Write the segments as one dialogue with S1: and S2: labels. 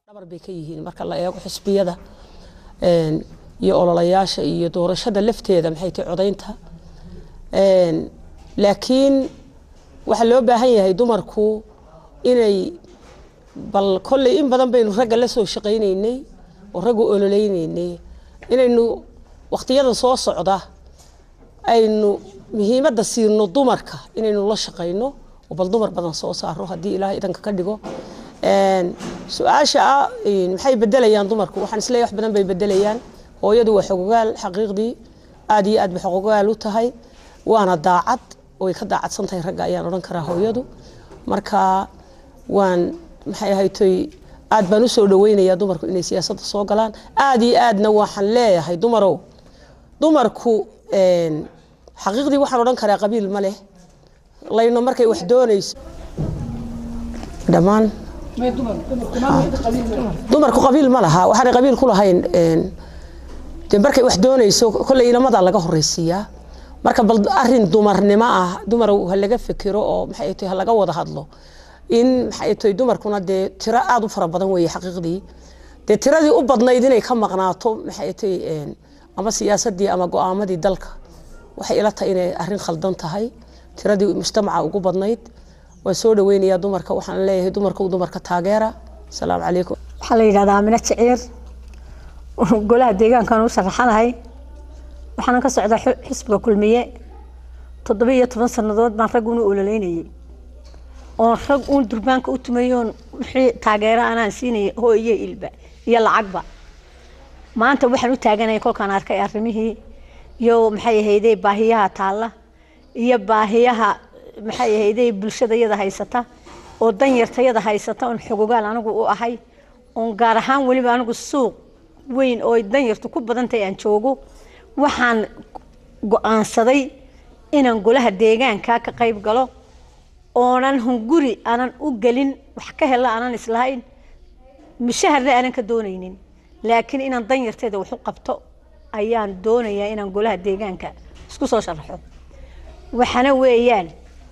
S1: dhabar bay ka yihiin marka la eego xisbiyada iyo ololayaasha iyo doorashada lafteeda maxay tahay codaynta laakiin waxaa loo baahan yahay dumarku inay bal kolley in badan baynu ragga la soo shaqaynaynay oo raggu ololeynaynay inaynu waqtiyada soo socda aynu muhiimadda siino dumarka inaynu la shaqayno oo bal dumar badan soo saaro haddii ilaahay idanka ka dhigo su-aasha ah maxay bedelayaan dumarku waxaan isleeyahay wax badan bay bedelayaan hooyadu waa xogogaal xaqiiqdii aad iyo aad bay xogogaal u tahay waana daacad way ka daacadsan tahay ragga ayaan odhan karaa hooyadu marka waan maxay ahaytoy aad baan u soo dhaweynayaa dumarku inay siyaasadda soo galaan aad iyo aadna waxaan leeyahay dumarow dumarku xaqiiqdii waxaan odhan karaa qabiil ma leh layno markay wax doonayso dhammaan dumarku qabiil ma laha waxaanay qabiil ku lahayn de markay wax doonayso kolley inamadaa laga horeysiiyaa marka bal arin dumarnimo ah dumar ha laga fekero oo maxay tahay ha laga wada hadlo in maxay tahay dumarkuna dee tiro aada u fara badan weeye xaqiiqdii dee tiradii u badnayd inay ka maqnaato maxay tahay ama siyaasadii ama go-aamadii dalka waxay ila tahay inay arrin khaldan tahay tiradii mujtamaca ugu badnayd waan soo dhaweynayaa dumarka waxaan leeyahay dumarka dumarka taageera asalaamu calaykum
S2: waxaa la yidhahdaa amine jiciir golaha deegaankan u sharaxanahay waxaana ka socdaa xisbiga kulmiye toddoba iyo toban sannadood baan rag una ololeynayay oon rag uun durbaanka u tumayoon wixii taageero anaan siinayay hoo iyo ilba iyo lacagba maanta waxaan u taaganaya kolkaan arkay arrimihii iyo maxay ahayday baahiyaha taalla iyo baahiyaha maxay ahayday bulshadayada haysata oo danyartayada haysata oon xogogaal anigu u ahay oon gaar ahaan weliba anigu suuq weyn oo danyartu ku badantahay aan joogo waxaan go-aansaday inaan golaha deegaanka ka qayb galo oonan hunguri aanan u gelin wax ka hela aanan islahayn mushaharna aanan ka doonaynin laakiin inaan danyarteeda wax u qabto ayaan doonayaa inaan golaha deegaanka isku soo sharaxo waxaana weeyaan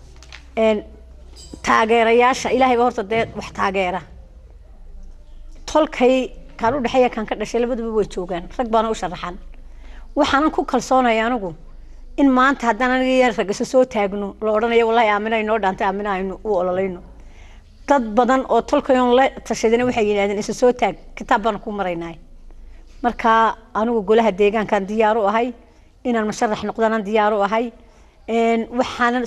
S2: taageerayaasha ilaahay baa horta dee wax taageera tolkay kaan u dhexeeya kaan ka dhashay labaduba way joogaan rag baana u sharaxan waxaanan ku kalsoonaya anigu in maanta haddaan aniga yar ragisa soo taagno la odhanayo wallahi aamina inoo dhaantay aamina aynu u ololayno dad badan oo tolkayoon la tashadina waxay yidhahdeen isa soo taag kitaab baan ku maraynay marka anigu golaha deegaankan diyaar u ahay inaan musharax noqdana diyaar u ahay waxaana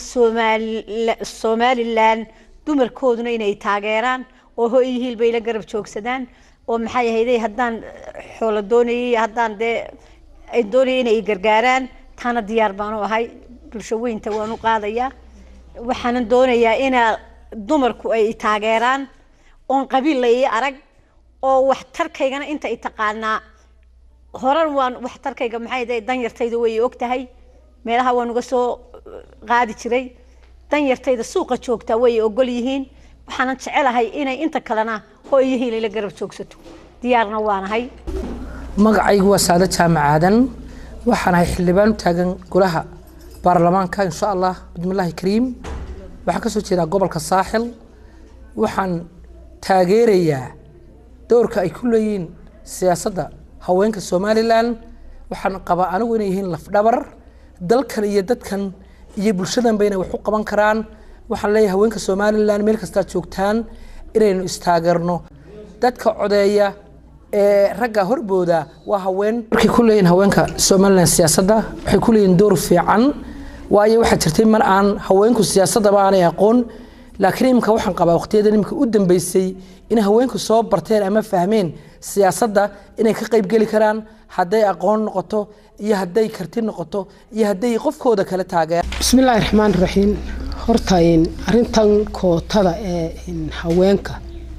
S2: somalilan dumarkooduna inay taageeraan oo hoy hiil bay la garab joogsadaan oo maxay ahayday haddaan xoolo doonayay haddaan dee ay doonaya inay gargaaraan taana diyaar baan u ahay bulsho weynta waan u qaadayaa waxaanan doonayaa inaa dumarku ay taageeraan oon qabiil la ii arag oo waxtarkaygana inta i taqaanaa horan waan waxtarkayga maxay dahay danyartayda way og tahay meelaha waan uga soo qaadi jiray danyartayda suuqa joogtaa way ogol yihiin waxaanan jecelahay inay inta kalena hooyihiin ila garab joogsato diyaarna waanahay
S3: magacaygu waa saado jaamac aadan waxaan ahay xildhibaan u taagan golaha baarlamaanka insha allah bismillaahi kariim waxaan ka soo jeedaa gobolka saaxil waxaan taageerayaa doorka ay ku leeyihiin siyaasadda haweenka somalilan waxaan qabaa anigu inay yihiin lafdhabar dalkan iyo dadkan iyo bulshadanba inay wax u qaban karaan waxaan leeyahay haweenka somalilan meel kastaad joogtaan inaynu istaageerno dadka codeeya ee ragga horbooda waa haween markay ku leeyihin haweenka somalilan siyaasadda waxay ku leeyihin door fiican waayo waxaa jirtay mar aan haweenku siyaasaddaba aanay aqoon laakiin imika waxaan qabaa waqtiyada imika u dambeysay in haweenku soo barteen ama fahmeen siyaasadda inay ka qaybgeli karaan hadday aqoon noqoto iyo hadday karti noqoto iyo hadday qofkooda kale taageer
S4: bismillaahi raxmaan raxiim horta arintan kootada ee haweenka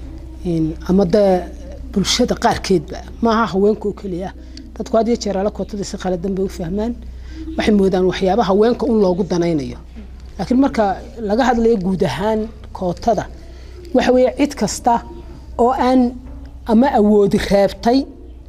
S4: ama dee bulshada qaarkeedba maaha haweenka oo keliya dadku had iyo jeer ala kootada si khaladan bay u fahmaan waxay moodaan waxyaaba haweenka un loogu danaynayo laakiin marka laga hadlayo guud ahaan kootada waxa weeye cid kasta oo aan ama awoodi reebtay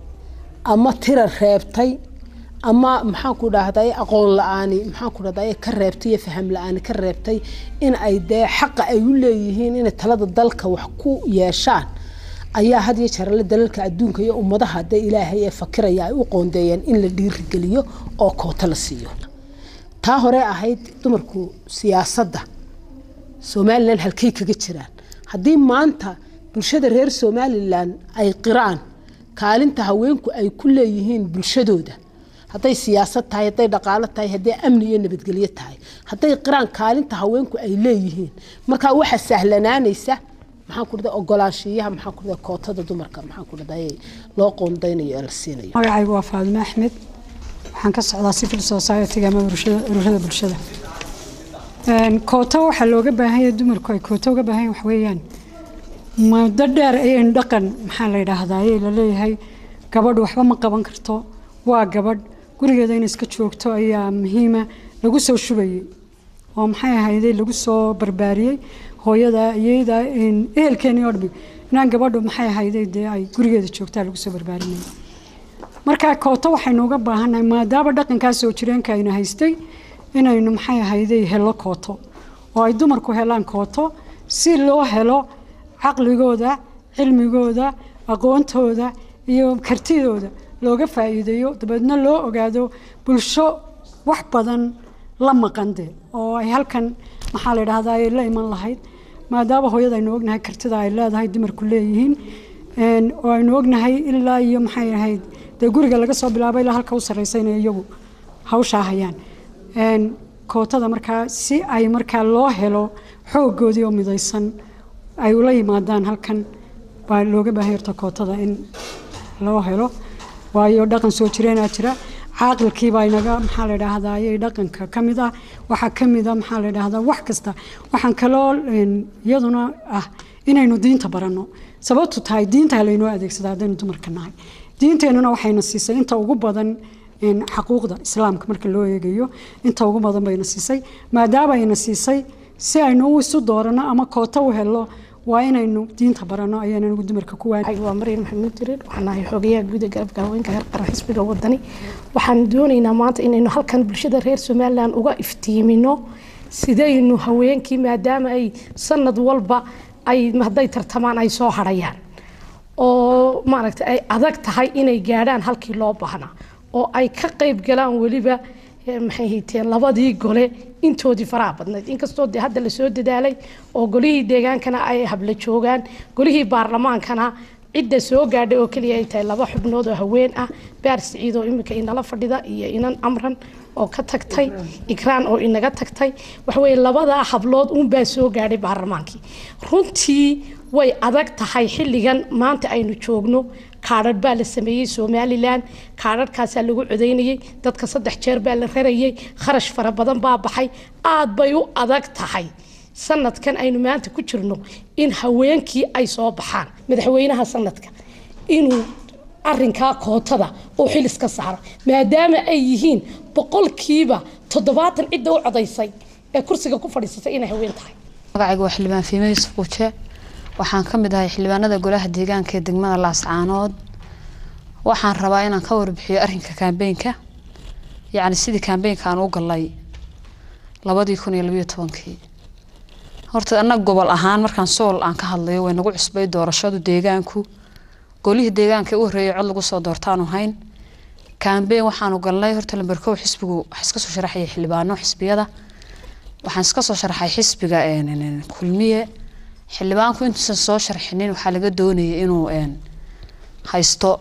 S4: ama tira reebtay ama maxaanku dhahday aqoon la-aani maxaanku dhahday ka reebtay iyo faham la-aani ka reebtay in ay dee xaqa ay u leeyihiin inay talada dalka wax ku yeeshaan ayaa had iyo jeerale dalalka adduunka iyo ummadaha dee ilaahay ee fakiraya ay u qoondeeyeen in la dhiirigeliyo oo koota la siiyo taa hore ahayd dumarku siyaasadda somalilan halkay kaga jiraan haddii maanta bulshada reer somalilan ay qiraan kaalinta haweenku ay ku leeyihiin bulshadooda hadday siyaasad tahay hadday dhaqaalo tahay hadday amni iyo nabadgelyo tahay hadday qiraan kaalinta haweenku ay leeyihiin markaa waxaa sahlanaanaysa maxaan ku dhahdaa ogolaanshiyaha maxaan ku dhahdaa kootada dumarka maxaan ku dhahdaa loo qoondaynayo ee la siinayo
S5: magacaygu waa faadime axmed waxaan ka socdaa civil society ama ururada bulshada koota waxaa looga baahan yahay dumarku ay koota uga baahan yahay wax weeyaan muddo dheer ayaynu dhaqan maxaa la yidhaahdaa ayay la leeyahay gabadhu waxba ma qaban karto waa gabadh gurigeeda in iska joogto ayaa muhiima lagu soo shubayay oo maxay ahayday lagu soo barbaariyey hooyada iyada ehelkeeni oo dhami inaan gabadhu maxay ahayday dee ay gurigeeda joogtaa lagu soo barbaarinaya marka kooto waxaynu uga baahannahay maadaama dhaqankaa soo jireenka ayna haystay inaynu maxay ahayday helo kooto oo ay dumarku helaan kooto si loo helo caqligooda cilmigooda aqoontooda iyo kartidooda looga faa'iideeyo dabeedna loo ogaado bulsho wax badan la maqande oo ay halkan maxaa la yidhahdaa ay la iman lahayd maadaama hooyada aynu ognahay kartida ay leedahay dumarku leeyihiin oo aynu ognahay ilaa iyo maxay ahayd dee guriga laga soo bilaabo ilaa halka u sarreysa inay iyagu hawshaa hayaan kootada markaa si ay markaa loo helo xooggoodii oo midaysan ay ula yimaadaan halkan baa looga baahan yarta kootada in loo helo waayo dhaqan soo jireenaa jira caaqilkiibaa inaga maxaa la idhaahdaa ayay dhaqanka ka mid ah waxaa ka mid a maxaa la idhaahdaa wax kasta waxaan kaloo iyaduna ah inaynu diinta baranno sababtu tahay diinta laynoo adeegsadaa haddaynu dumarka nahay diinteennuna waxayna siisay inta ugu badan xaquuqda islaamka marka loo eegayo inta ugu badan bayna siisay maadaama ayna siisay si aynu isu dooranno ama koota u helo waa inaynu diinta baranno ayaan anigu dumarka ku waan
S6: waa mariin maxamuud jireer waxaan ahay xogayaha guud ee garabka haweenka heer qaran xisbiga wadani waxaan doonaynaa maanta inaynu halkan bulshada reer somalilan uga iftiimino sidaynu haweenkii maadaama ay sanad walba ay hadday tartamaan ay soo harayaan oo maaragtay ay adag tahay inay gaadhaan halkii loo baahnaa oo ay ka qayb galaan weliba maxay hiiteen labadii gole intoodii faraha badnayd inkastoo de hadda lasoo dadaalay oo golihii deegaankana ay habla joogaan golihii baarlamaankana cidda soo gaadhay oo keliya ay tahay laba xubnood oo haween ah baar siciid oo iminka inala fadhida iyo inan amran oo ka tagtay ikraan oo inaga tagtay waxaweye labadaa hablood uunbaa soo gaadhay baarlamaankii runtii way adag tahay xilligan maanta aynu joogno kaadhadh baa la sameeyey somalilan kaadhadhkaasaa lagu codaynayey dadka saddex jeer baa la rarayey kharash fara badan baa baxay aad bay u adag tahay sanadkan aynu maanta ku jirno in haweenkii ay soo baxaan madaxweynaha sanadka inuu arinkaa kootada oo xilis ka saaro maadaama ay yihiin boqolkiiba toddobaatan cidda u codaysay ee kursiga ku fadhiisatay inay haween tahay
S7: magacayga waa xildhibaan fiime yuusuf quuje waxaan ka mid ahay xildhibaanada golaha deegaanka ee degmada laascaanood waxaan rabaa inaan ka warbixiyo arinka kaambeynka yacni sidii kaambeynka aan u galay labadii kun iyo labayo tobankii horta annaga gobol ahaan markaan sool aan ka hadlayo way nagu cusbay doorashadu deegaanku golihii deegaanka u horreeyay cod lagu soo doortaanu hayn kaambeyn waxaanu galnay horta lamberkow xisbigu waxaa iska soo sharaxayay xildhibaano xisbiyada waxaan iska soo sharaxay xisbiga kulmiye xildhibaanku intuusan soo sharxinin waxaa laga doonayay inuu haysto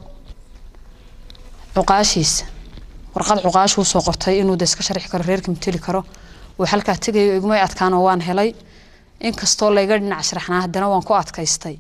S7: cuqaashiisa warqad cuqaashu usoo qortay inuu de iska sharxi karo reerka mateli karo uu halkaa tegayo igmay adkaan oo waan helay inkastoo layga dhinac sharaxnaa haddana waan ku adkaystay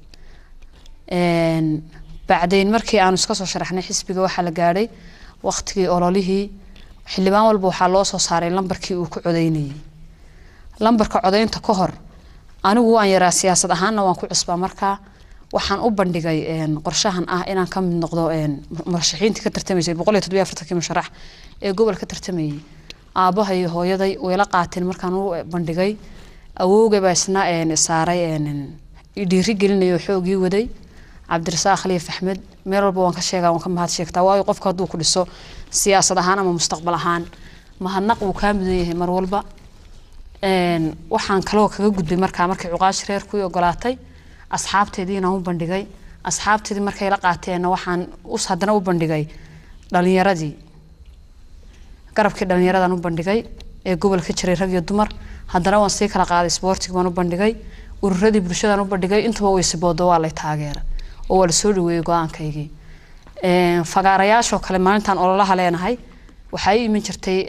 S7: bacdayn markii aanu iska soo sharaxnay xisbiga waxaa la gaadhay waqtigii ololihii xildhibaan walba waxaa loo soo saaray lambarkii uu ku codeynayay lambarka codeynta ka hor anigu waan yaraa siyaasad ahaanna waan ku cusbaa markaa waxaan u bandhigay qorshahan ah inaan ka mid noqdo murashaxiintii ka tartamaysay boqol iyo toddobiyo afartankii musharax ee gobol ka tartamayay aabbaha iyo hooyaday wayla qaateen markaan u bandhigay awowgay baa isna saaray dhiiri gelinaya oo xoogii waday cabdirasaaq khaliif axmed meel walba waan ka sheegaa waan ka mahad sheegtaa waayo qofka hadduu ku dhiso siyaasad ahaan ama mustaqbal ahaan mahadnaq wuu kaa mudan yahay mar walba waxaan kaloo kaga gudbay markaa markii cuqaash reerkui ogolaatay asxaabteedii inaan u bandhigay asxaabtidii markay la qaateenna waxaan us haddana u bandhigay dhalinyaradii garabkii dhallinyaradan u bandhigay ee gobolka jiray rag iyo dumar haddana waan sii kala qaaday isboortiga baan u bandhigay ururadii bulshadan u bandhigay intuba way siboodo waa lay taageera oo waa lasoo dhaweeyey go-aankaygii fagaarayaashoo kale maalintan ololaha leenahay waxaa ii iman jirtay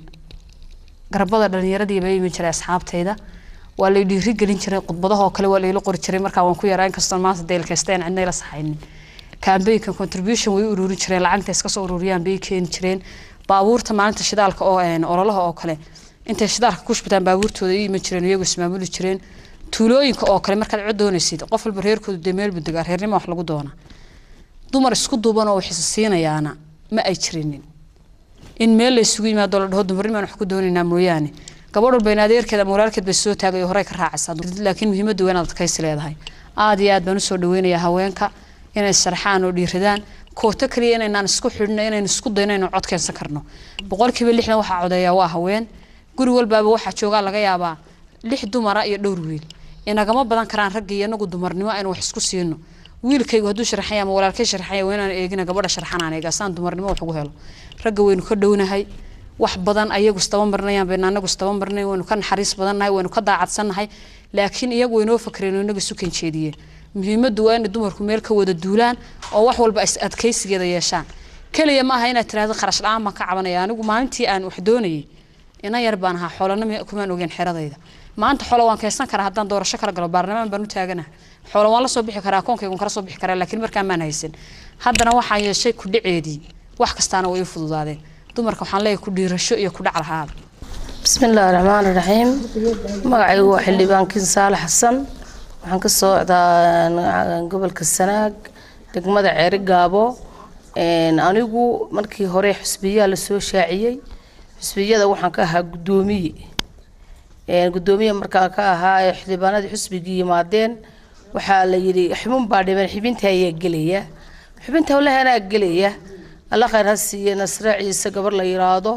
S7: garabada dhalinyaradii baa ii iman jiray asxaabtayda waa lay dhiiri gelin jiray khudbadahoo kale waa layla qori jiray markaa waan ku yaraa inkastoo maanta deelkaysteen cidna ila saxaynin kambeynkan contribution way u ururin jireen lacagta iska soo ururiyaan bay keeni jireen baabuurta maalinta shidaalka oo ololaha oo kale intay shidaalka ku shubtaan baabuurtooda ii iman jireen iyagu ismaamuli jireen tuulooyinka oo kale markaad cod doonaysid qof walba reerkoodu dee meel budegaa reernima wax lagu doona dumar isku duuban oo wax isa siinayaana ma ay jirinin in meel la isugu yimaado la dhaho dumarnimaan wax ku doonaynaa mooyaane gabadh walba in adeerkeed ama walaalkeed bay soo taagay oo horey ka raacaysaa laakiin muhiimaddu waa inaad adkaysi leedahay aad iyo aad baan usoo dhaweynayaa haweenka inay sharxaan oo dhiiradaan kooto kaliya inaynaan isku xidhno inaynu isku dayno inaynu cod keensan karno boqolkiiba lixdan waxaa codeeyaa waa haween guri walbaaba waxaa joogaa laga yaabaa lix dumara iyo dhowr wiil inagama badan karaan ragga iyo inagu dumarnimo aynu wax isku siino wiilkaygu hadduu sharxaya ama walaalkay sharxaya waa inaan eegina gabadha sharxanaan eega saan dumarnimo wax ugu helo ragga waynu ka dhownahay wax badan ayagu istaba marnayaan baynu anagu istaba marnay waynu ka naxariis badannahay waynu ka daacadsannahay laakiin iyagu waynoo fakreen oo inaga isu kanjeediyeen muhiimaddu waa inay dumarku meel ka wada duulaan oo wax walba is adkaysigeeda yeeshaan keliya ma aha inaad tiraahdo kharash la-aan baan ka cabanaya anigu maalintii aan wax doonayay inan yar baan ahaa xoolana kumaan ogeen xeradayda maanta xoolo waan kaysan karaa haddaan doorasho kala galo baarlamaan baan u taaganaha xoolo waan la soo bixi karaa akoonkaygun kala soo bixi karaa laakiin markaan maan haysan haddana waxaan yeeshay ku dhiceedii wax kastaana way i fududaadeen dumarka waxaan leeyahay ku dhiirasho iyo ku dhac lahaada
S8: bismillaahi raxmaani raxiim magacaygu waa xildhibaankiin saale xasan waxaan ka socdaa gobolka sanaag degmada ceeri gaabo anigu markii hore xusbiyaa lasoo shaaciyey xusbiyada waxaan ka ahaa guddoomiye guddoomiye markaan ka ahaa ee xildhibaanadii xusbigii yimaadeen waxaa la yidhi xubin baa dhiman xubinta ayaa gelaya xubinta walahi anaa gelaya alla khayr ha siiye nasre ciise gabar la yiraahdo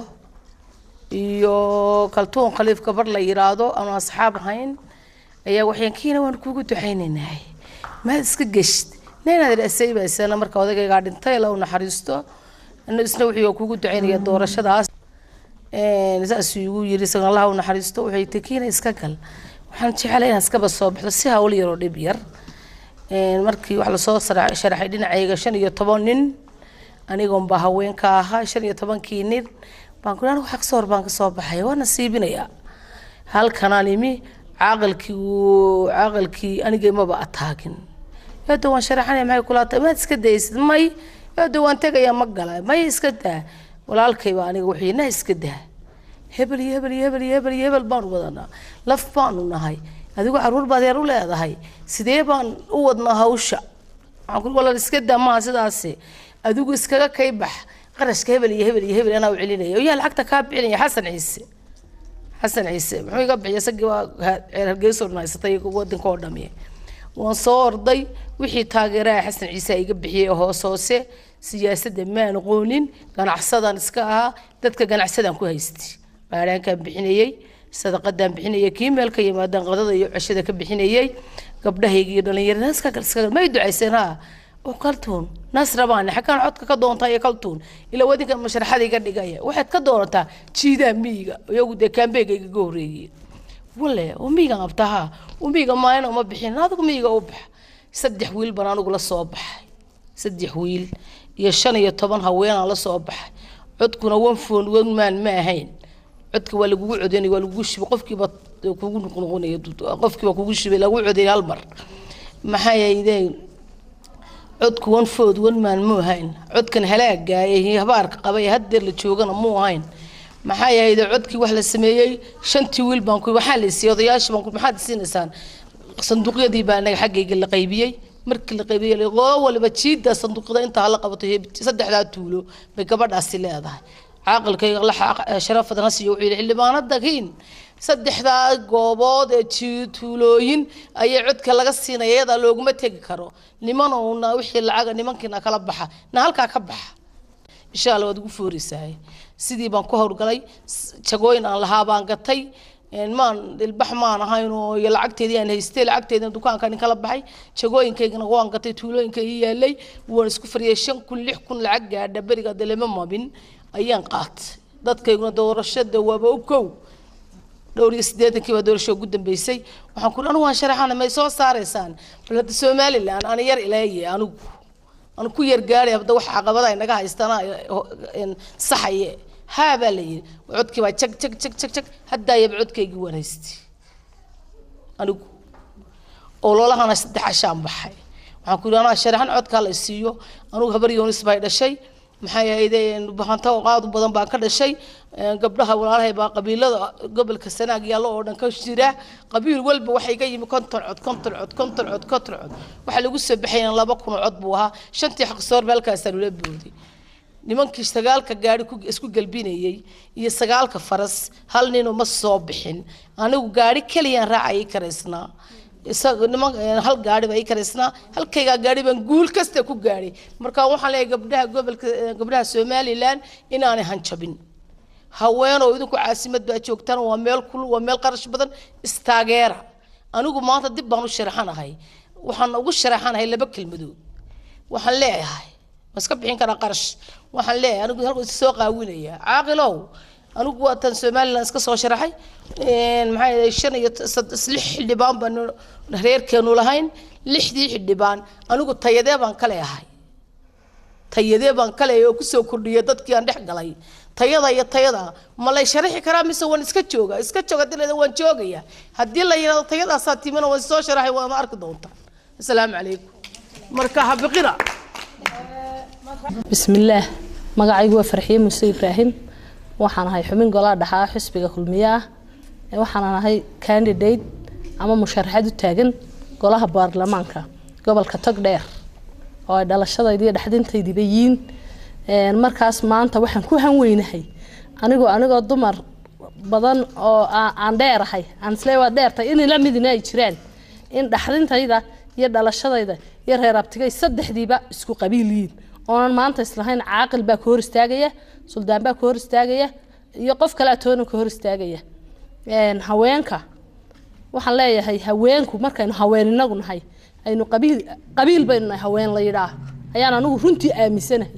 S8: iyo kaltuun khaliif gabar la yiraahdo ama asxaab ahayn ayaa waxaan kiina waan kuugu ducaynaynahay maad iska geshid neenaad dhasay baa isana marka odagaygaa dhintay la u naxariisto isna wuxuu kuugu ducaynaya doorashadaas saasuu igu yiri isaga allaha u naxariisto waxay tii kiina iska gal waxaan jeclay inaan iskaba soo baxdo si hawl yaroo dhib yar markii wax lasoo sharaxay dhinacayga shan iyo toban nin anigoon baa haweenka ahaa shan iyo tobankii nin baan ku anigu xaq soor baan kasoo baxay waa nasiibinayaa halkanaan imi caaqilkii uu caaqilkii aniga maba ataagin eedo waan sharaxanaya maxay kula tahay maad iska daysid may eedo waan tegayaa ma gala may iska daa walaalkayba aniga wuxuu na iska daa hebel iyo hebel iyo hebel iyo hebel iyo hebel baanu wadanaa laf baanu nahay adigu caruur baad yar u leedahay sidee baan u wadnaa hawsha waxaan kuli walaal iska daa maaha sidaasi adigu iskaga kay bax qarashka hebel iyo hebel iyo hebel anaa u celinaya yaa lacagta kaa bixinaya xasan ciise xasan ciise muxuu iga bixiya isagii waa ceer hargeyso dhanaysatay wadanka oo dhami waan soo orday wixii taageeraha xasan ciise iga bixiyey hoos hoose siyaasadda maan aqoonin ganacsadan iska ahaa dadka ganacsadan ku haystay baaraankaan bixinayey sadaqadaan bixinayay kii meel ka yimaadaan qadada iyo ceshada ka bixinayey gabdhahayga iyo dhalinyarada iska gal iska gal may ducayseen haa oo kaltuun nasra baane xaggaan codka ka doontaa iyo kaltuun ilaa wadinka masharaxada iga dhigaya waxaad ka doonataa jiidaa miyiga iyagu dee kaambeega igaga horreeyey wale oo miyigan qabtaha oo miyiga maalin uma bixin adigu miyiga u bax saddex wiil baan anigu la soo baxay saddex wiil iyo shan iyo toban haweenaan la soo baxay codkuna one phone one man ma ahayn codka waa lagugu codeynaya waa lagugu shibay qofkiiba kugu noqnoqonaya qofkiiba kugu shibay lagu codeynay hal mar maxaa yeelay codku one food one man muu ahayn codkan halaagaayay habaarka qabay haddeer la joogana muu ahayn maxaa yeelay codkii wax la sameeyey shantii wiil baan ku waxaa la siiyey odayaashii baan ku maxaad siinaysaan sanduuqyadii baa anaga xaggayga la qaybiyey markii la qaybiyey qoo waliba jiida sanduuqyada intaa hala qabato saddexdaa tuulo bay gabadhaasi leedahay caaqilkayga la sharafadan ha siiyo wuxuu yidhi xildhibaanada kiin saddexdaa goobood ee tuulooyin ayaa codka laga siinaya iyadaa looguma tegi karo nimanowna wixii lacaga nimankiina kala baxa na halkaa ka baxa insha alla waad ugu fooreysahay sidii baan ku howlgalay jagooyin aan lahaa baan gatay maan ilbax maan ahayn oo iyo lacagteedii aan haystay lacagteedina dukaankaan kala baxay jagooyinkaygana waan gatay tuulooyinka ii yaalay waan isku fariyay shan kun lix kun lacag gaadha beriga dalema mabin ayaan qaatay dadkayguna doorashada waaba u kow dhowr iyo siddeetankii baa doorasho ugu dambeysay waxaan ku anigu waan sharaxana may soo saaraysaan bal hadda somaliland ana yar ilaaye anigu anu ku yar gaadhay hadda wax caqabada ay naga haystana saxaye haa baa la yidhi codkii baa jag jag jag jag jag haddaayaba codkaygii waan haystay anigu ololahana saddex cashaan baxay waxaan ku yidhi anaa sharaxan codkaa la siiyo anugu habar yoonis bay dhashay maxay ahayd bahanta qaad badan baan ka dhashay gabdhaha walaalahay baa qabiilada gobolka sanaag yaallo oo dhan ka jira qabiil walba waxay ka yimi konton cod konton cod konton cod konton cod waxaa lagu soo baxayna laba kun cod buu ahaa shantii xaqsoorba halkaasaa lula booday nimankii sagaalka gaari isku galbinayey iyo sagaalka faras hal ninoo ma soo bixin anigu gaari keliyaan raacayay karaysnaa niman hal gaari baa ii karaysnaa halkaygaa gaari baan guul kasta ku gaadhay marka waxaan leeyahay gabdhaha gobolka gabdhaha somaliland inaanay hanjabin haweenoo idinku caasimad baa joogtaan waa meel kul waa meel qarash badan istaageera anigu maanta dib baan u sharaxanahay waxaan ugu sharaxanahay laba kelmadood waxaan leeyahay ma iska bixin karaa qarash waxaan leeyahay anigu halku is soo qaawinaya caaqilow anigu waa tan somaliland iska soo sharaxay maxaa yeelay shan iyo lix xildhibaan baan reerkeenu lahayn lixdii xildhibaan anigu tayadee baan ka leeyahay tayadee baan ka leeyahay oo kusoo kordhiyay dadkii aan dhex galay tayada iyo tayada ma lay sharaxi karaa mise waan iska jooga iska jooga hadii waan joogaya haddii la yidhahdo tayadaasaa timina waan soo sharaxay waama arki doontaa asalaamu calaykum marka habiqina
S9: bismillaah magacaygu waa farxiye muuse ibraahim waxaan ahay xubin golaha dhaxaa xisbiga kulmiye ah waxaan ahay candidate ama musharaxad u taagan golaha baarlamaanka gobolka togdheer oo ay dhalashadayda iyo dhexdintaydiba yiin markaas maanta waxaan ku hanweynahay anigoo anigoo dumar badan oo aan dheerahay aan isle waa dheertay in la midina ay jiraan in dhaxdintayda iyo dhalashadayda iyo reer abtigay saddexdiiba isku qabiil yihiin oonan maanta islahayn caaqil baa ka hor istaagaya suldaan baa ka hor istaagaya iyo qof kale atoona ka hor istaagaya haweenka waxaan leeyahay haweenku markaynu haween inagu nahay aynu qabiil qabiil baynu nahay haween la yidhaah ayaan anigu runtii aaminsanahay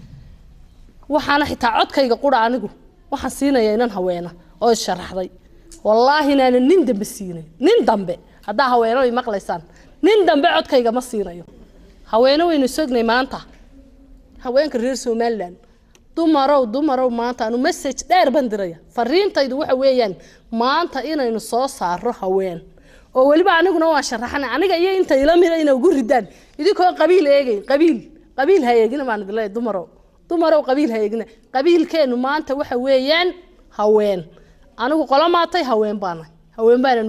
S9: waxaana xitaa codkayga qura anigu waxaan siinaya inan haweena oo isharaxday wallaahi inaanan nin dambe siinayn nin dambe haddaa haweeno ay maqlaysaan nin dambe codkayga ma siinayo haweene waynu sognay maanta haweenka reer somaliland dumarow dumarow maanta anu message dheer baan diraya fariintaydu waxa weeyaan maanta inaynu soo saaro haween oo weliba aniguna waan sharaxana aniga iyo inta ila mida inay ugu ridaan idinkoo qabiil eegayn qabiil qabiil ha eegina baan idin leeyahay dumarow dumarow qabiil ha eegina qabiilkeenu maanta waxa weeyaan haween anigu qolo maatay haween baana haween baana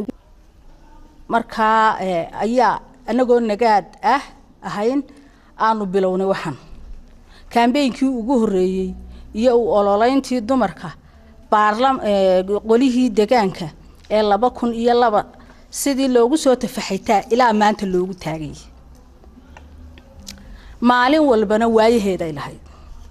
S10: markaa ayaa anagoo nagaad ah ahayn aanu bilownay waxan kambeynkii ugu horeeyey iyo u ololeyntii dumarka baarlam qolihii degaanka ee laba kun iyo laba sidii loogu soo tafaxaytaa ilaa maanta loogu taagay maalin walbana waayaheeday lahayd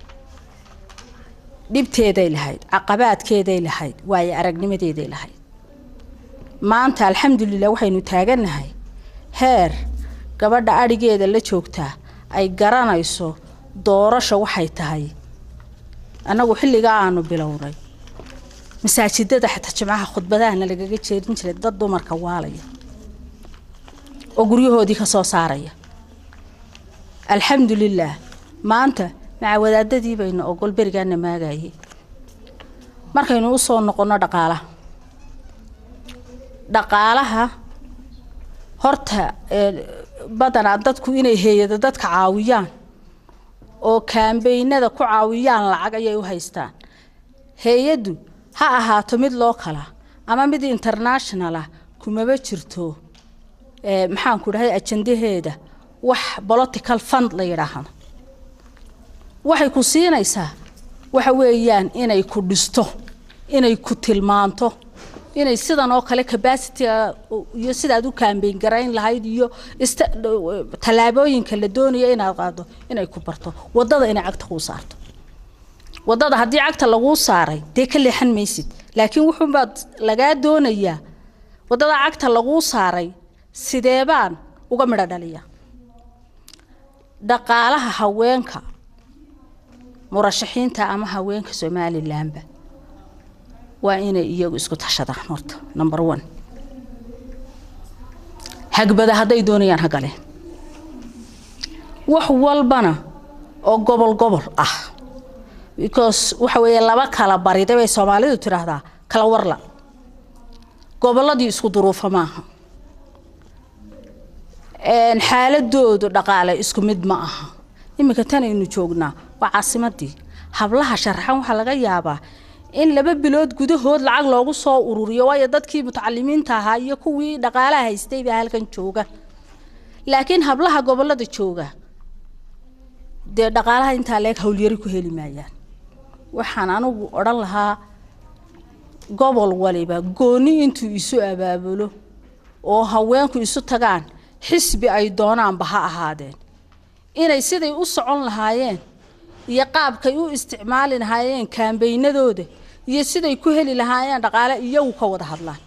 S10: dhibteeday lahayd caqabaadkeeday lahayd waayo aragnimadeeday lahayd maanta alxamdulilah waxaynu taagannahay heer gabadha adhigeeda la joogtaa ay garanayso doorasha waxay tahay annagu xilligaa aanu bilownay masaajidada xataa jimcaha khudbadahana lagaga jeerin jiray dad dumarka waalaya oo guryahoodii ka soo saaraya alxamdulilaah maanta maca wadaadadii baynu ogol berigaana maagayay markaynu usoo noqonno dhaqaalaha dhaqaalaha horta badanaa dadku inay heeyado dadka caawiyaan oo kaambeynada ku caawiyaan lacag ayay u haystaan hay-addu ha ahaato mid loo kala ama mid international ah kumaba jirto maxaanku dhahay ajandaheeda wax political fund la yidhaahdo waxay ku siinaysaa waxa weeyaan inay ku dhisto inay ku tilmaanto inay sidan oo kale capacityga iyo sidaad u kaambeyn garayn lahayd iyo tallaabooyinka la doonayo inaad qaado inay ku barto wadada inay cagta kuu saarto wadada haddii cagta laguu saaray dee ka leexan maysid laakiin wuxuunbaad lagaa doonayaa wadada cagta laguu saaray sidee baan uga midho dhaliya dhaqaalaha haweenka murashaxiinta ama haweenka somalilanba waa inay iyagu isku tashadaan horta number one hagbada hadday doonayaan ha galeen wax walbana oo gobol gobol ah because waxa weeye laba kala barida bay soomaalidu tidhaahdaa kala warla gobolladii isku duruufa maaha xaaladoodu dhaqaale isku mid ma aha iminka tan aynu joognaa waa caasimadii hablaha sharaxan waxaa laga yaabaa in laba bilood gudahood lacag loogu soo ururiyo waayo dadkii mutacalimiinta ahaa iyo kuwii dhaqaalaha haystay baa halkan jooga laakiin hablaha gobolada jooga dee dhaqaalaha intaa leeg howlyari ku heli maayaan waxaan anigu odhan lahaa gobol waliba gooni intuu isu abaabulo oo haweenku isu tagaan xisbi ay doonaanba ha ahaadeen inay siday u socon lahaayeen iyo qaabkay u isticmaali lahaayeen kaambeynadooda iyo siday ku heli lahaayeen dhaqaale iyagu ka wada hadlaan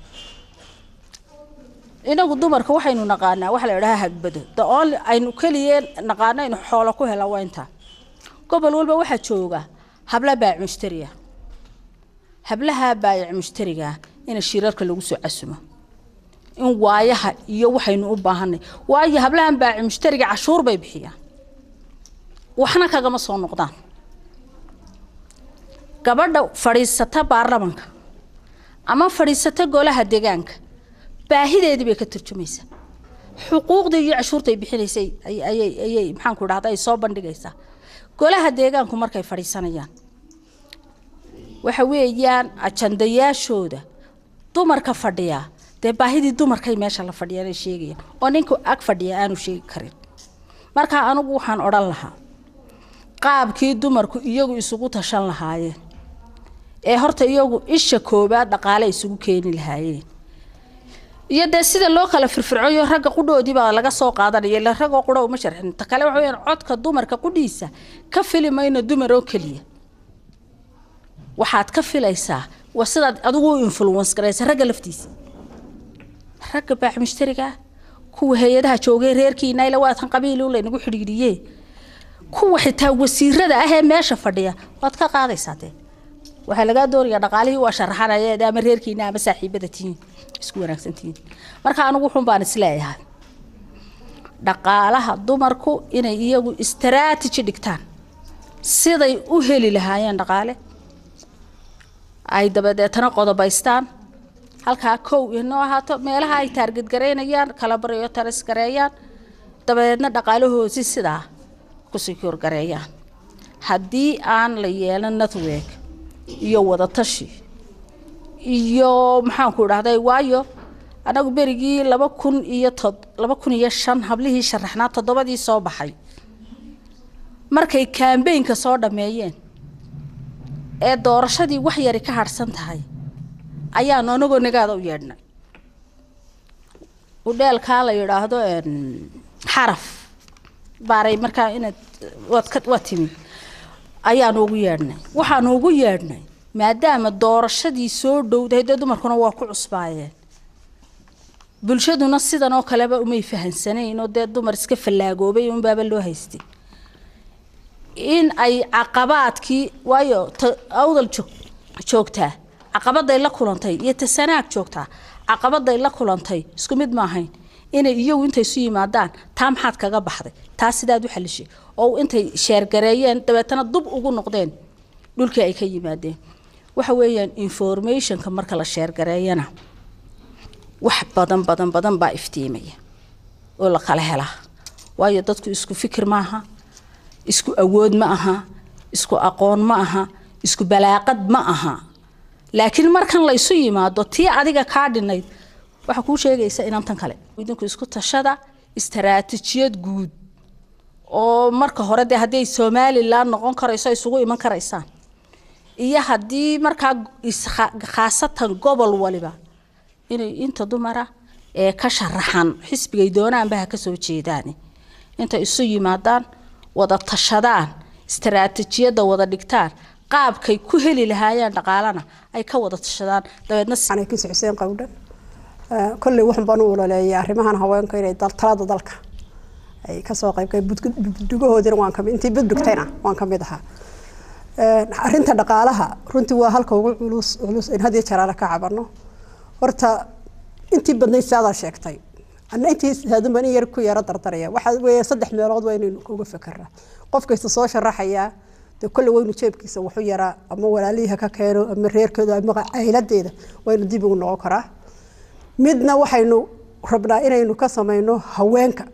S10: inagu dumarka waxaynu naqaanaa waxa la idhahaa hagbado the only aynu keliya naqaano aynu xoolo ku hela waa intaa gobol walba waxaa jooga habla baayac mushtariya hablaha baayac mushtariga in shirarka lagu soo casumo in waayaha iyo waxaynu u baahanay waayo hablahan baayac mushtariga cashuur bay bixiyaan waxna kagama soo noqdaan gabadha fadhiisata baarlamanka ama fadhiisata golaha deegaanka baahideedii bay ka turjumaysaa xuquuqdii iyo cashuurtay bixinaysay ayay ayay maxaanku dhahda ay soo bandhigaysaa golaha deegaanku markay fadhiisanayaan waxa weeyaan ajandayaashooda dumarka fadhiya dee baahidii dumarkay meesha la fadhiyaan ay sheegayaan oo ninka ag fadhiya aanu sheegi karin marka anigu waxaan odhan lahaa qaabkii dumarku iyagu isugu tashan lahaayeen ee horta iyagu isha koobaad dhaqaale isugu keeni lahaayeen iyo dee sida loo kala firfircoyo ragga qudhoodii baa laga soo qaadanaya ila ragoo qudha uma sharxin ta kale waxa weyaan codka dumarka qudhiisa ka fili mayno dumar oo keliya waxaad ka filaysaa waa sidaad adigu u influence garaysa ragga laftiisa ragga baax mushtariga kuwa hay-adaha joogay reerkiina ila waatan qabiil laynagu xidhiidhiye kuwa xitaa wasiirada ah ee meesha fadhiya waad ka qaadaysaa dee waxaa lagaa doonayaa dhaqaalihii waa sharaxanaya ama reerkiina ama saaxiibada tihiin isku wanaagsan tihiin marka anigu wuxun baan isleeyahay dhaqaalaha dumarku inay iyagu istaraatiji dhigtaan siday u heli lahaayeen dhaqaale ay dabadeetana qodobaystaan halkaa kow inoo ahaato meelaha ay taargedgaraynayaan kala baryo taris gareeyaan dabadeedna dhaqaalahoosi sidaa ku secure gareeyaan haddii aan la yeelan network iyo wadatashi iyo maxaanku idhahday waayo anagu berigii laba kun iyo tod laba kun iyo shan hablihii sharaxnaa toddobadii soo baxay markay kambeynka soo dhammeeyeen ee doorashadii wax yari ka harhsan tahay ayaanu anagoo nagaada u yeedhnay udheelkaa la yidhaahdo xaraf baaray markaa inaad waad ka waa timi ayaanu ugu yeedhnay waxaanu ugu yeedhnay maadaama doorashadii soo dhowdahay dee dumarkuna waa ku cusbaayeen bulshaduna sidan oo kaleba umay fahansanayn oo dee dumar iska fallaagoobay unbaaba loo haystay in ay caqabaadkii waayo ta awdal joog joogtaa caqabaday la kulantay iyo ta sanaag joogtaa caqabaday la kulantay isku mid ma ahayn inay iyagu intay isu yimaadaan taa maxaad kaga baxday taa sidaad u xalishay oo intay sheergareeyeen dabeetana dub ugu noqdeen dhulkii ay ka yimaadeen waxa weeyaan informationka marka la sheergareeyana wax badan badan badan baa iftiimaya oo la kala helaa waayo dadku isku fikir maaha isku awood ma aha isku aqoon ma aha isku balaaqad ma aha laakiin markan la isu yimaado tii adiga kaa dhinayd waxaa kuu sheegaysa inaan tan kale idinku isku tashada istaraatijiyad guud oo marka hore dee haddii ay somalilan noqon karayso ay isugu iman karaysaan iyo haddii markaa khaasatan gobol waliba inay inta dumara ee ka sharaxan xisbigay doonaanba ha ka soo jeedaan intay isu yimaadaan wada tashadaan istaraatijiyadda wada dhigtaan qaabkay ku heli lahaayeen dhaqaalana ay ka wada tashadaan dabeedna
S11: kiis xuseen qawdhan kolley waxan baan u ololeeyay arrimahan haweenka inay talada dalka ay kasoo qayb buddugahoodina waan kamid intii budbugtayna waan ka mid ahaa arrinta dhaqaalaha runtii waa halka ugu culus culus in had iyo jaraale ka cabano horta intii badnayd saadaa sheegtay anna intii haadun baan in yar ku yaro dardaraya waxaa weeye saddex meelood waa inaynu uga fekeraa qof kasta soo sharaxayaa dee kolle waynu jeebkiisa waxu yaraa ama walaalihii ka keeno ama reerkooda ama cayladeeda waynu dib ugu noqon karaa midna waxaynu rabnaa inaynu ka samayno haweenka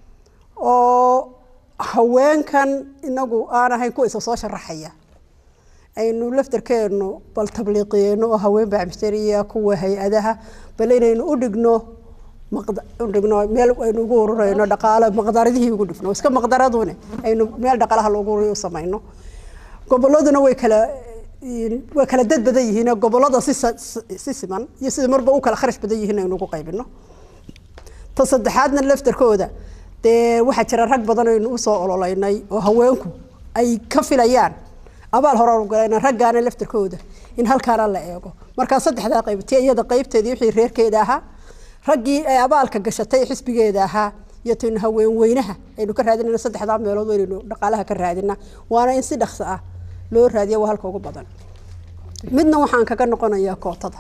S11: oo haweenkan inagu aan ahayn kuwa isa soo sharaxaya aynu laftarkeenu bal tabliiqiyeyno oo haween bacmisteriya kuwa hay-adaha bal inaynu u dhigno udhigno meel aynu ugu ururayno dhaqaalo maqdaradihii ugu dhigno iska maqdaradune aynu meel dhaqaalaha loogu ururiyo u samayno goboladuna way kala way kala dad badan yihiin gobolada si si siman iyo sida marba u kala kharash badan yihiin aynu ugu qaybino ta saddexaadna laftarkooda dee waxaa jira rag badan aynu usoo ololeynay oo haweenku ay ka filayaan abaal hore galayna raggaana laftarkooda in halkaana la eego markaa saddexdaa qayb tii iyada qaybteedii wixii reerkeeda ahaa raggii ay abaalka gashatay xisbigeeda ahaa iyo taynu haween weynaha aynu ka raadinayna saddexdaa meelood waynaynu dhaqaalaha ka raadina waana in si dhaqso ah loo raadiya waa halka ugu badan midna waxaan kaga noqonayaa kootada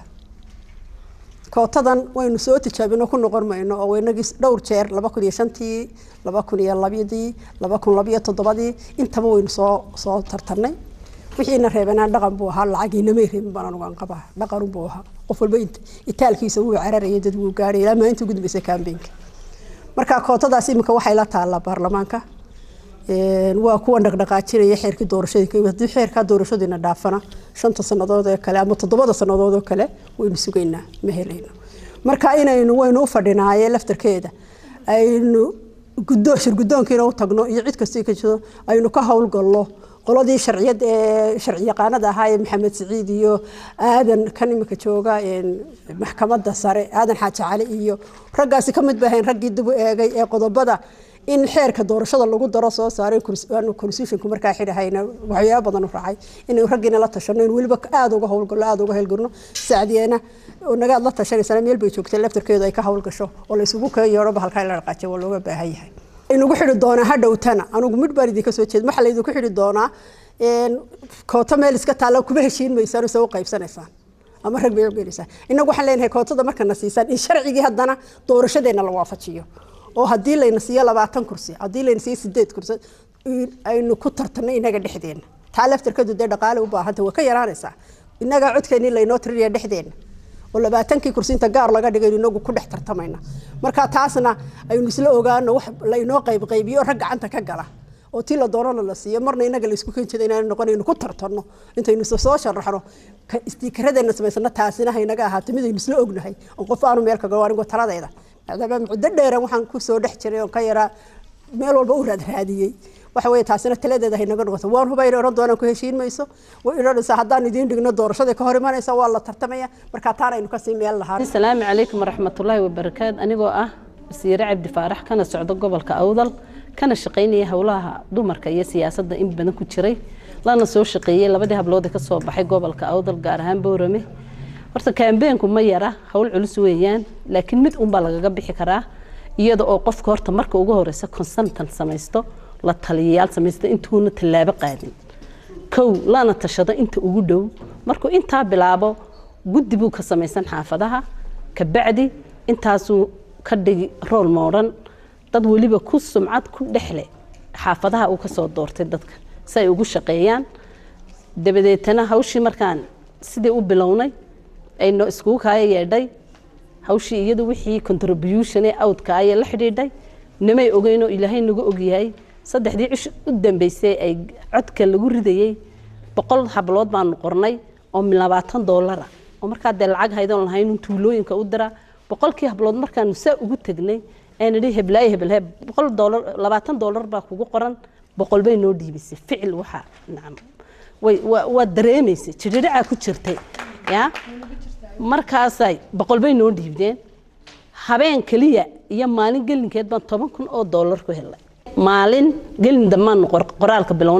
S11: kootadan waynu soo tijaabino ku noqon mayno oo inagii dhowr jeer laba kun iyo shantii laba kun iyo labyadii laba kun labiyo toddobadii intaba waynu soo soo tartarnay wixiina reebanaa dhaqan buu ahaa lacagiinamay reebin baan anugu aan qabaa dhaqan buu ahaa qof walba itaalkiisa wuu cararayay dad wuu gaadhay ilaa maalintii ugu dambeysay kaambeenka marka kootadaas iminka waxay la taallaa baarlamaanka waa kuwan dhaqdhaqaajinaya xeerkii doorashadii haddii xeerkaa doorashadiina dhaafana shanta sannadood ee kale ama toddobada sannadood oo kale waynu sugaynaa ma helayno marka inaynu waynu u fadhinaaye laftarkeeda aynu guddo shir guddoonkiina u tagno iyo cid kastii ka jiro aynu ka howlgallo qoladii sharciyad ee sharci yaqaanada ahaa ee maxamed siciid iyo aadan kan imika jooga maxkamadda sare aadan xaaji cali iyo raggaasi ka mid ba ahayn raggii dib u eegay ee qodobada in xeerka doorashada lagu daro soo saaray constitutionku markaa xidhahayna waxyaaba badan u raacay inaynu raggiina la tashano in weliba aada uga howlgalno aada uga howlgalno sacdiyeena nagaad la tashanaysaa meel bay joogtay laftarkeedu ay ka howlgasho oo la isugu keen yeedhoba halkaa la dhaqaajiyo waa looga baahan yahay inugu xidhi doonaa hadhowtana anugu mid baan idinka soo jeed waxaa laydinku xidhi doonaa kooto meel iska taalla kuma heshiin maysaan se u qaybsanaysaan ama rag bay ugelisaan inagu waxaan leenahay kootada markana siisaan in sharcigii haddana doorashadeena la waafajiyo oo haddii layna siiyo labaatan kursi haddii layna siiyo sideed kursi aynu ku tartanno inaga dhexdeena taa laftarkeedu dee dhaqaale u baahanta waa ka yaraanaysaa inagaa codkeeni laynoo tirinaya dhexdeena oo labaatankii kursi inta gaar laga dhigay inagu ku dhex tartamayna marka taasna aynu isla ogaano wax laynoo qaybqaybiyo rag gacanta ka gala oo tii la doonana la siiyo marna inaga laysku keen jira inaan noqonayno ku tartanno intaynu soo sharaxno istiikaradeena samaysano taasina haynaga ahaato midaynu isla ognahay oo qof aanu meel kaga anigo taladayda maadaama muddo dheeran waxaan ku soo dhex jiray oo ka yaraa meel walba u raadraadiyey waxa weeye taasina taladeeda haynaga noqoto waan huba inay oran doonaan ku heshiin mayso way odhanaysaa haddaan idiin dhigno doorashada ka hor imanaysa waa la tartamaya marka taana aynu kasii meel lahaa
S12: asalaamu calaykum waraxmatullaahi wabarakaatu anigoo ah wasiire cabdi faarax kana socdo gobolka awdal kana shaqaynaya howlaha dumarka iyo siyaasadda in badan ku jiray lana soo shaqeeyey labadii hablood ee kasoo baxay gobolka awdal gaar ahaan boorame horta kaambeenku ma yara howl culus weeyaan laakiin mid unbaa lagaga bixi karaa iyada oo qofka horta marka ugu horeysa consultant samaysto la taliyayaal samaysto intuuna tallaabo qaadin kow lana tashado inta ugu dhow markuu intaa bilaabo guddi buu ka samaysan xaafadaha kabacdi intaasuu ka dhigi rool moodhan dad weliba ku sumcad ku dhexle xaafadaha uu kasoo doortay dadka si ay ugu shaqeeyaan dabadeetana hawshii markaan sidii u bilownay ayno iskugu kaaya yeedhay hawshii iyadu wixii contribution ee awdka ayay la xidhiidhay nimay ogeynoo ilaahay nagu ogyahay saddexdii cish u dambeysay ay codka lagu ridayey boqol hablood baanu qornay oo labaatan doolara oo markaa dee lacag haydoon lahayn tuulooyinka u dira boqolkii hablood markaanu saa ugu tegnay aan idhi heblaayo hebelheb boqol doolar labaatan doolar baa kugu qoran boqol bay noo dhiibisay ficil waxaa nacam way waa dareemaysay jidhidhacaa ku jirtay yaa markaasay boqol bay noo dhiibdeen habeen keliya iyo maalin gelinkeed baan toban kun oo doolar ku helay maalin gelin dambaanu qoraalka bilownay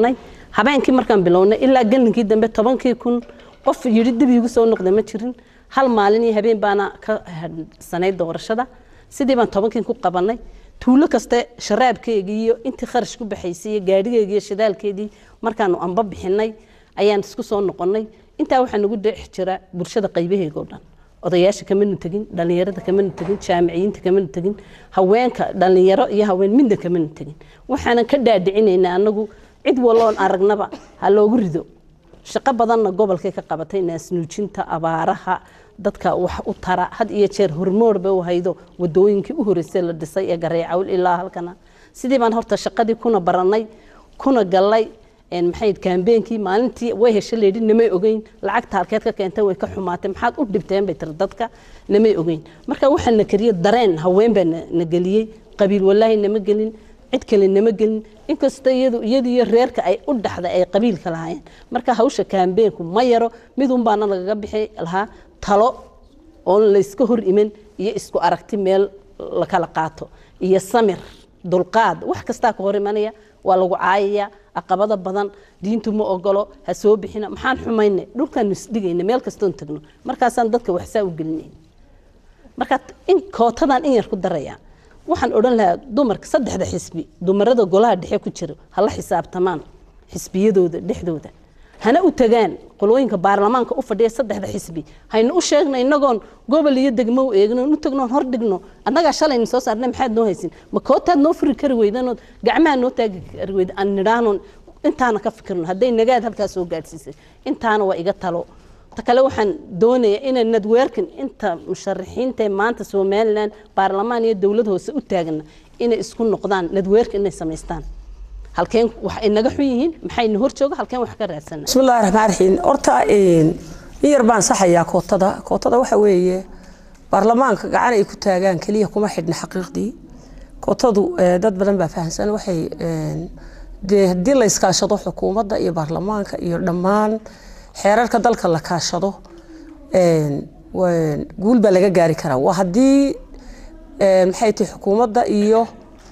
S12: habeenkii markaan bilownay ilaa galinkii dambe tobankii kun qof yidhi dib iigu soo noqda ma jirin hal maalin iyo habeen baana ka hadhsanayd doorashada sidii baan tobankii ku qabanay tuulo kaste sharaabkeygii iyo intii kharash ku baxaysay iyo gaadhigeygii iyo shidaalkeedii markaanu amba bixinay ayaan isku soo noqonnay intaa waxaa nagu dhex jira bulshada qaybaheega oo dhan odayaasha kamanu tegin dhallinyarada kamanu tegin jaamiciyiinta kamanu tegin haweenka dhallinyaro iyo haween midna kamanu tegin waxaanan ka dhaadhicinaynaa anagu cid walloon aragnaba ha loogu rido shaqo badanna gobolkay ka qabatay naasnuujinta abaaraha dadka wax u tara had iyo jeer hormoorba u haydo wadooyinkii u horeysay la dhisay ee gareecawl ilaa halkana sidii baan horta shaqadii kuna baranay kuna galay maxay kaambeenkii maalintii way hesha leedhi namay ogeyn lacagta halkeed ka keentay way ka xumaatay maxaad u dhibteen bay tiri dadka namay ogeyn marka waxaa na kariye dareen haween baa na geliyey qabiil walaahi nama gelin cid kale nama gelin inkasta iyadu iyadiyo reerka ay u dhaxday ay qabiilka lahaayeen marka hawsha kaambeenku ma yaro midun baana lagaga bixi lahaa talo oon layska hor iman iyo isku aragti meel la kala qaato iyo samir dulqaad wax kastaa ka hor imanaya waa lagu caayaya aqabada badan diintu ma ogolo ha soo bixina maxaan xumayna dhulkaanu isdhigayna meel kastoon tagno markaasaan dadka waxsaa u gelinayna marka in kootadan in yar ku daraya waxaan odhan lahaa dumarka saddexda xisbi dumarada golaha dhexe ku jira hala xisaabtamaan xisbiyadooda dhexdooda hana u tagaan qolooyinka baarlamaanka u fadhiya saddexda xisbi haynu u sheegno inagoon gobol iyo degmo u eegno u tagnoon hor dhigno annagaa shalayna soo saarnay maxaad noo haysin ma kootaad noo furi kari weydanood gacmaha noo taagi kari weyda aan nidhaahnoon intaana ka fikirno hadday nagaad halkaa soo gaadhsiisay intaana waa iga talo ta kale waxaan doonayaa inay nadweerkan inta musharaxiinta maanta somalilan baarlamaan iyo dowlad hoose u taagana inay isku noqdaan nadweerka inay samaystaan halkeen wax inaga xun yihiin maxayna hor jooga halkeen wax ka raadsana
S1: بسم الله الرحمن الرحيم horta in yar baan saxayaa kootada kootada waxa weeye baarlamaanka gacan ay ku taagaan kaliya kuma xidhna xaqiiqdii kootadu eh, dad badan baa fahamsan waxay een, dee haddii la iskaashado xukuumadda iyo baarlamaanka iyo dhammaan xeerarka dalka la kaashado een, waa- guul baa laga gaari karaa waa haddii een, maxay tahay xukuumadda iyo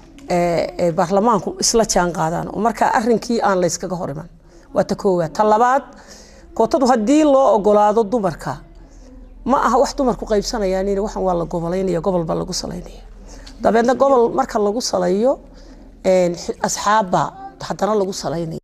S1: ee, ee, baarlamaanku isla jaan qaadaan oo markaa arrinkii aan layskaga hor iman waa ta koowaad ta labaad kootadu haddii loo ogolaado dumarka ma aha wax dumarku qaybsanayaan in waxan waa la gobolaynaya gobol baa lagu salaynaya dabeedna gobol marka lagu salayo een, xi- asxaabba haddana lagu salaynaya